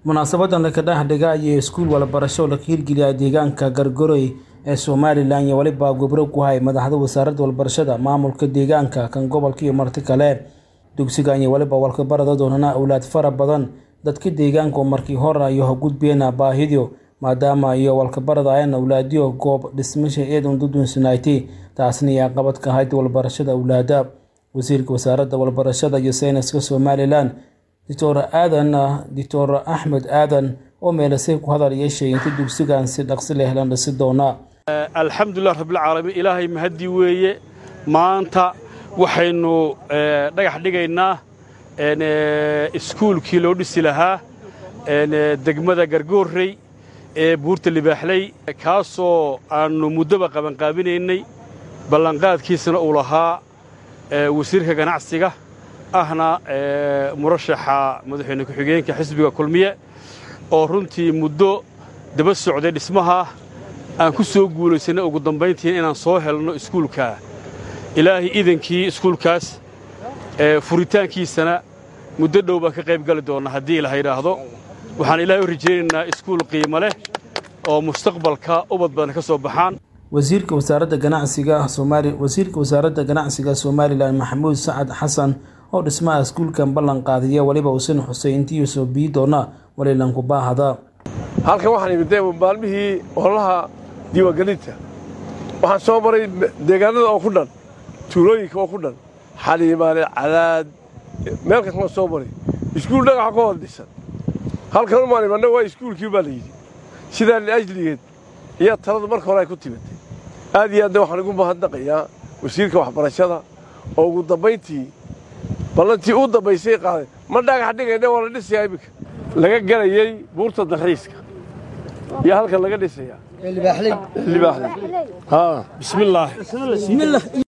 munaasabadan laka dhexdhiga iyo iskuul walabarasho laka hirgeliya deegaanka gargaroy ee somalilan iyo weliba gobro ku hay madaxda wasaaradda walbarashada maamulka deegaanka kan gobolka iyo marti kale dugsigan iyo weliba walkabarada doonana awlaad fara badan dadka deegaanka oo markii hore iyo hagudbeena baahidio maadaama iyo walkabarada ayan awlaadiyo goob dhismasha eedan dudunsanayti taasna iyo caqabad ka ahayd walbarashada awlaada wasiirka wasaaradda walbarashada iyo sayniska somalilan doctor aadan doctor axmed aadan oo meelasay ku hadal yeeshay inta dugsigan si dhaqsi leh la dhisi doona alxamdulilah rabbilcaalamiin ilaahay mahadii weeye maanta waxaynu dhagax dhigaynaa iskuulkii loo dhisi lahaa degmada gargoorrey ee buurta libaaxley kaasoo aannu muddoba qabanqaabinaynay ballanqaadkiisana uu lahaa wasiirka ganacsiga ahna murashaxa madaxweyne ku-xigeenka xisbiga kulmiye oo runtii muddo daba socday dhismaha aan ku soo guulaysanay ugu dambayntiin inaan soo helno iskuulkaa ilaahay idankii iskuulkaas furitaankiisana muddo dhow baan ka qayb gali doonna haddii la yidhaahdo waxaan ilaahay u rajaynaynaa iskuul qiimo leh oo mustaqbalka ubad badan ka soo baxaan wasiirka wasaaradda ganacsiga soomaali wasiirka wasaaradda ganacsiga somalilan maxamuud sacad xasan oo dhismaha iskuulkan ballan qaadiya weliba uusan xusay intii soo bii doona walilanku baahada halkan waxaan imid maalmihii ololaha diiwaangelinta waxaan soo maray deegaanada oo ku dhan tuulooyinka oo ku dhan xaliimaale cadaad meel kastama soo maray iskuul dhagaxa ka hor dhisan halkan umaan imanna waa iskuulkii baa la yidhi sidaa liajligeed ayaa taladu marka hore ay ku timatay aad iyo aadna waxaan ugu mahadnaqayaa wasiirka waxbarashada oo ugu dambayntii ballantii uu dambaysay qaaday ma dhagax dhigayna waa la dhisayaa iminka laga gelayey buurta dalxiiska iyo halkan laga dhisayaa libaaxley bismillaahi